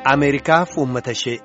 Ameerikaaf uummata ishee.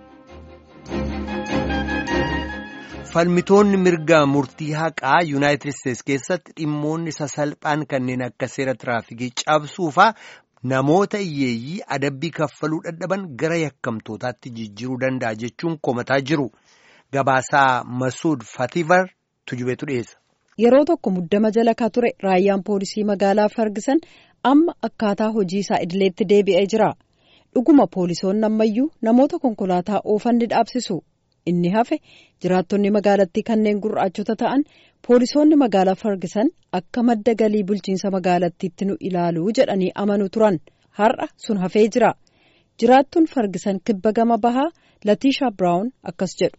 Falmitoonni mirgaa murtii haqaa Yuunaayitid Isteets keessatti dhimmoonni sasalphaan kanneen akka seera tiraafikii cabsuufaa namoota hiyyeeyyii adabbii kaffaluu dadhaban gara yakkamtootaatti jijjiiruu danda'a jechuun komataa jiru. Gabaasaa Masuud Fativar tujubeetu dhiyeessa. Yeroo tokko muddama jala ka ture raayyaan poolisii magaalaa Fargisan amma akkaataa hojii isaa idileetti deebi'ee jira. Dhuguma poolisoonni ammayyuu namoota konkolaataa oofan ni dhaabsisu. Inni hafe jiraattonni magaalattii kanneen gurraachota ta'an poolisoonni magaalaa Fargisan akka madda galii bulchiinsa magaalattiitti nu ilaalu jedhanii amanu turan. Har'a sun hafee jira. Jiraattuun Fargisan kibba gama bahaa Latiisha Biraawun akkas jedhu.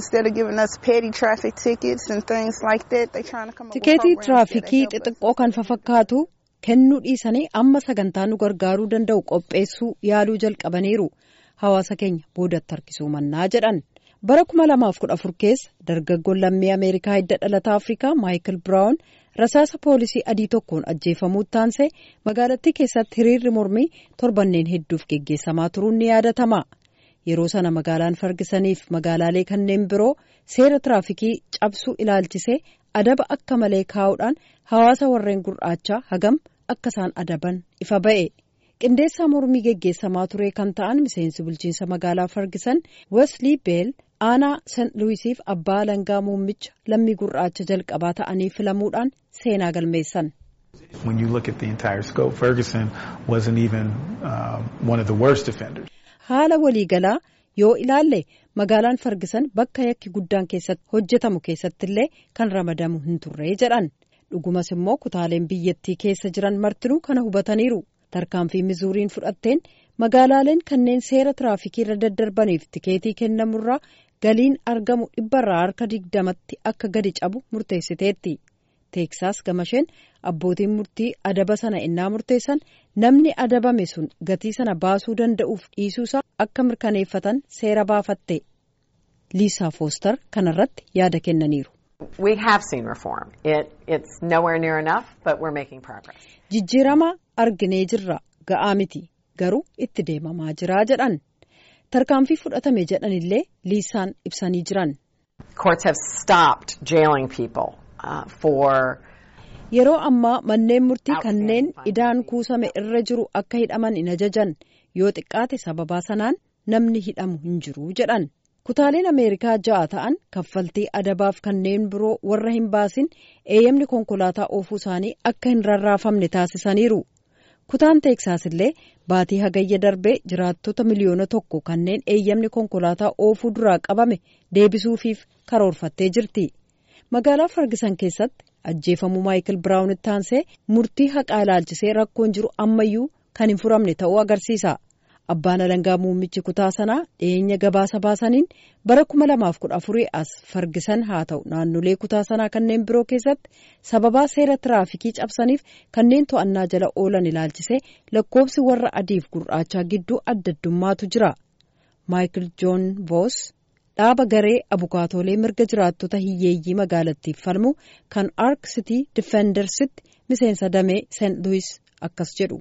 Tikeetii tiraafikii xixiqqoo kan fafakkaatu kennuu dhiisanii amma sagantaa nu gargaaruu danda'u qopheessuu yaaluu jalqabaniiru. Hawaasa keenya boodatti harkisuu mannaa jedhan. Bara kuma lamaaf kudha afur keessa dargaggoon lammii Ameerikaa hidda dhalataa Afrikaa Maayikil Biraawun rasaasa poolisii adii tokkoon ajjeefamuu taansee magaalattii keessatti hiriirri mormii torbanneen hedduuf geggeessamaa turuun ni yaadatama. Yeroo sana magaalaan Fargisaniif magaalaalee kanneen biroo seera tiraafikii cabsuu ilaalchisee adaba akka malee kaa'uudhaan hawaasa warreen gurraachaa hagam akka isaan adaban ifa ba'e. Qindeessaa mormii geggeessamaa ture kan ta'an miseensi bulchiinsa magaalaa Fargisan Wesley Beel aanaa St. Luisiif abbaa alangaa muummicha lammii gurraacha jalqabaa ta'anii filamuudhaan seenaa galmeessan. When you look at the entire scope, Ferguson wasn't even uh, one of the worst offenders. Haala waliigalaa yoo ilaalle magaalaan Fargisan bakka yakki guddaan keessatti hojjetamu keessattillee kan ramadamu hin turre jedhan. Dhugumas immoo kutaaleen biyyattii keessa jiran martinuu kana hubataniiru. Tarkaanfii mizuuriin fudhatteen magaalaaleen kanneen seera tiraafikii irra daddarbaniif tikeetii kennamurraa galiin argamu dhibbarraa harka digdamatti akka gadi cabu murteessiteetti. Teeksaas gamasheen abbootiin murtii adaba sana innaa murteessan namni adabame sun gatii sana baasuu danda'uuf dhiisuusaa akka mirkaneeffatan seera baafatte. Liisaa Foostar kanarratti yaada kennaniiru. We have seen reform. It, it's nowhere near enough, but we're making progress. Jijjiirama arginee jirra ga'aa miti garuu itti deemamaa jira jedhan. Tarkaanfii fudhatame jedhanillee liisaan ibsanii jiran. Courts have stopped jailing people uh, for. Yeroo ammaa manneen murtii kanneen idaan kuusame irra jiru akka hidhaman hin ajajan yoo xiqqaate sababaa sanaan namni hidhamu hin jiru jedhan. Kutaaleen Ameerikaa ja'a ta'an kaffaltii adabaaf kanneen biroo warra hin baasin eeyyamni konkolaataa oofuu isaanii akka hin rarraafamne taasisaniiru. Kutaan Teeksaas illee baatii hagayya darbee jiraattota miliyoona tokko kanneen eeyyamni konkolaataa oofuu duraa qabame deebisuufiif karoorfattee jirti. Magaalaa Fargisan keessatti ajjeefamuu Maayikil Biraawunitti aansee murtii haqaa ilaalchisee rakkoon jiru ammayyuu kan hin furamne ta'uu agarsiisa. Abbaan alangaa muummichi kutaa sanaa dhiyeenya gabaasa baasaniin bara kuma lamaaf kudha afurii as fargisan haa ta'u naannolee kutaa sanaa kanneen biroo keessatti sababaa seera tiraafikii cabsaniif kanneen to'annaa jala oolan ilaalchisee lakkoofsi warra adiif gurraachaa gidduu adda addummaatu jira. Maayikil Joon Voos dhaaba garee abukaatoolee mirga jiraattota hiyyeeyyii magaalattiif falmu kan Ark City Defendersitti miseensa damee St. Louis akkas jedhu.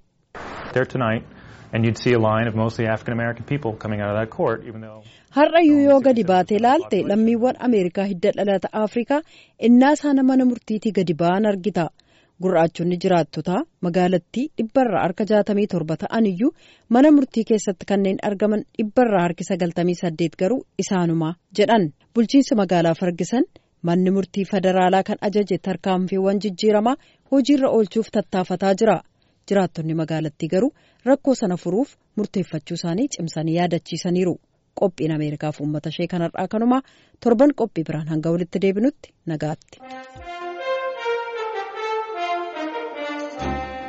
and you'd see a line of mostly African American people coming out of that court, even though. Har'ayyuu yoo gadi baatee laalte lammiiwwan Ameerikaa hidda dhalata Afrikaa innaa isaan mana murtiitii gadi ba'an argita. Gurraachonni jiraattotaa magaalattii dhibbarraa harka jaatamii torba ta'an iyyuu mana murtii keessatti kanneen argaman dhibbarraa harki sagaltamii saddeet garuu isaanumaa jedhan. Bulchiinsi magaalaa Fargisan manni murtii federaalaa kan ajaje tarkaanfiiwwan jijjiiramaa hojiirra oolchuuf tattaafataa jira. Jiraattonni magaalattii garuu rakkoo sana furuuf murteeffachuu isaanii cimsanii yaadachiisaniiru. Qophiin Ameerikaaf uummata ishee kanarraa kanumaa torban qophii biraan hanga walitti deebinutti nagaatti.